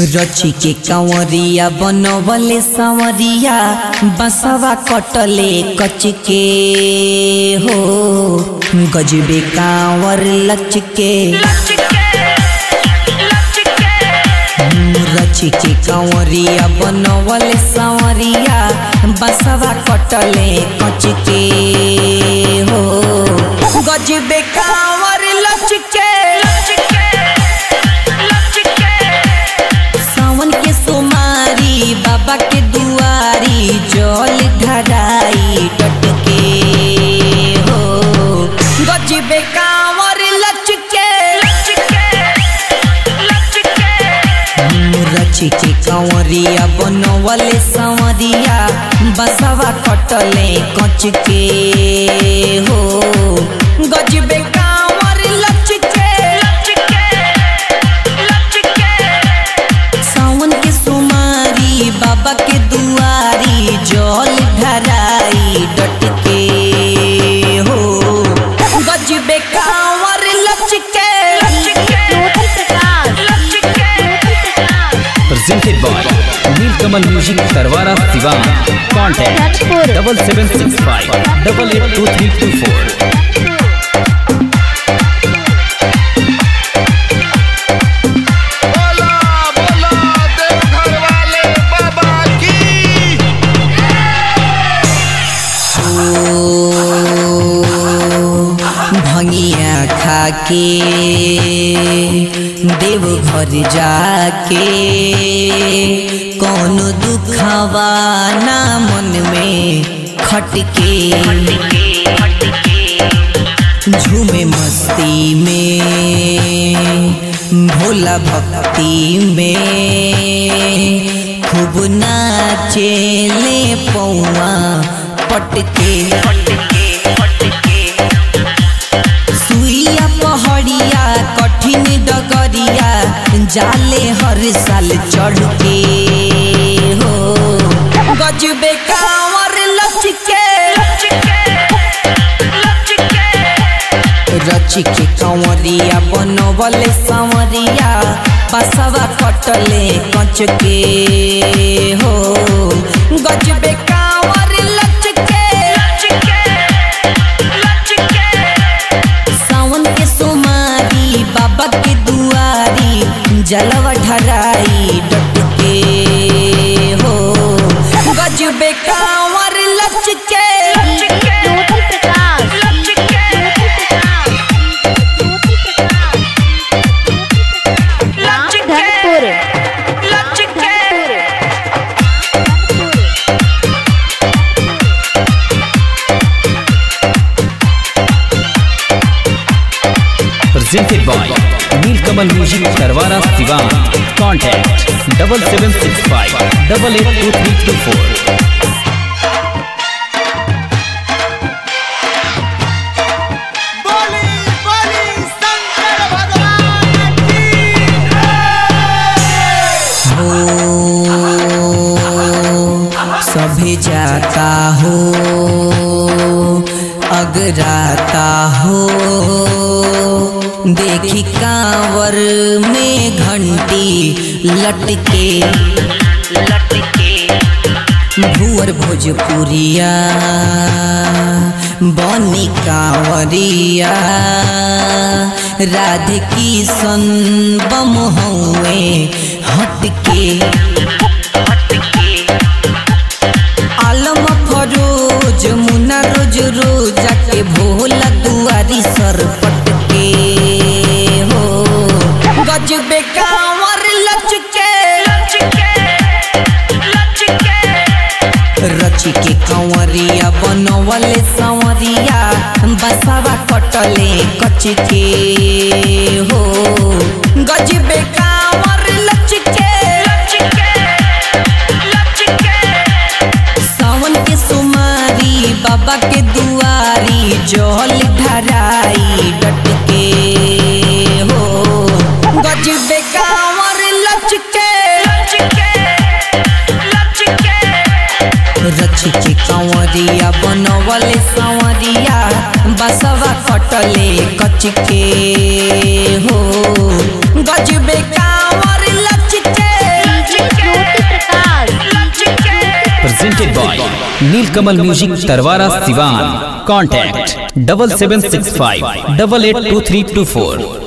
रची के कंवरिया बनवले संवरिया बसवा कटले कच के हो गजबे कांवर लच के रची के कंवरिया बनवले संवरिया बसवा कटले कच के हो गजबे कांवर लच के सावन के सोमारी बाबा के दुआरी जल ढराई टटके हो गजबे कांवर लचके रची के कंवरिया बनवले संवरिया बसवा कटले कच के हो गजबे कांवर लचके सावन के सुमारी बाबा के दुआरी जल ढराई डटके हो गजबे कांवर लचके presented by Nilkamal Music Tarwara Sivan. Contact double seven six five double eight two three two four. बोला बोला देवघर वाले बाबा की भंगिया खाके देव घर जाके कौन दुखवा ना मन में खटके झूमे मस्ती में भोला भक्ति में खूब नाचे ले पौआ पटके सुइया पहड़िया कठिन डगरिया जाले हर साल चढ़ के हो गजबे कांवर लचके रची के कंवरिया बनवले संवरिया बसवा कटले कच के हो गजबे कांवर लचके सावन के सोमारी बाबा के दुआरी जलवा ढराई डटके हो गजबे कांवर लचके Dhanpur Presented by Nilkamal Music Tarwara Sivan. Contact double seven six five double eight two three two four. बोली बोली शंकर भगवान की हो सभी जाता हो अगराता हो देखी कांवर में घंटी लटके भुअर भोजपुरिया बनी कांवरिया राधे किशन बम हुए हटके आलम फरोज मुना रोज रोज के भोला दुआरी सर पटके हो गजबे कांवर लचके रची के कंवरिया बनवले संवरिया बसवा कटले कच के हो गजबे कांवर लचके सावन के सुमारी बाबा के दुआरी जल ढराई डटके हो गजबे कांवर लचके रची के कंवरिया बनवले संवरिया बसवा कटले कच के हो गजबे कांवर लचके Neelkamal music Tarwara Siwan contact double seven six five double eight two three two फोर